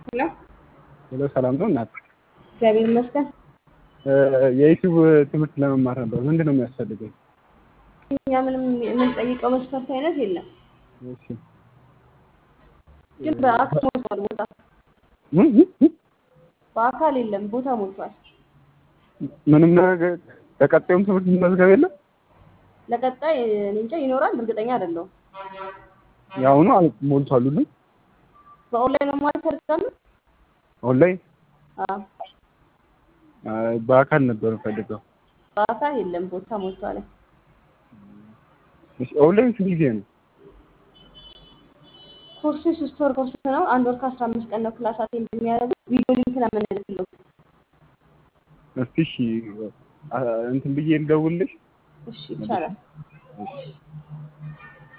ሄሎ ሄሎ ሰላም ነው እናት? እግዚአብሔር ይመስገን። የዩቲዩብ ትምህርት ለመማር ነበር። ምንድን ነው የሚያስፈልገኝ? እኛ ምንም የምንጠይቀው መስፈርት አይነት የለም፣ እሺ ግን በአካል ሞልቷል ቦታ። እ? እ? እ? በአካል የለም ቦታ ሞልቷል። ምንም ነገር ለቀጣዩም ትምህርት መመዝገብ የለም? ለቀጣይ እኔ እንጃ ይኖራል፣ እርግጠኛ አይደለሁም። የአሁኑ አል- ሞልቷል ሁሉ በኦንላይን መማር ይፈልጋሉ? ኦንላይን አዎ፣ አይ፣ በአካል ነበር የምፈልገው። በአካል የለም ቦታ ሞልቷል። እሺ፣ ኦንላይን ስንት ጊዜ ነው? ኮርሱ ሶስት ወር ኮርስ ነው። አንድ ወር ከአስራ አምስት ቀን ነው ክላስ አቴንድ የሚያደርጉት። ቪዲዮ ሊንክ ነው የምንልክለው። እስቲ እሺ አ- እንትን ብዬ ልደውልልሽ። እሺ ይቻላል። እሺ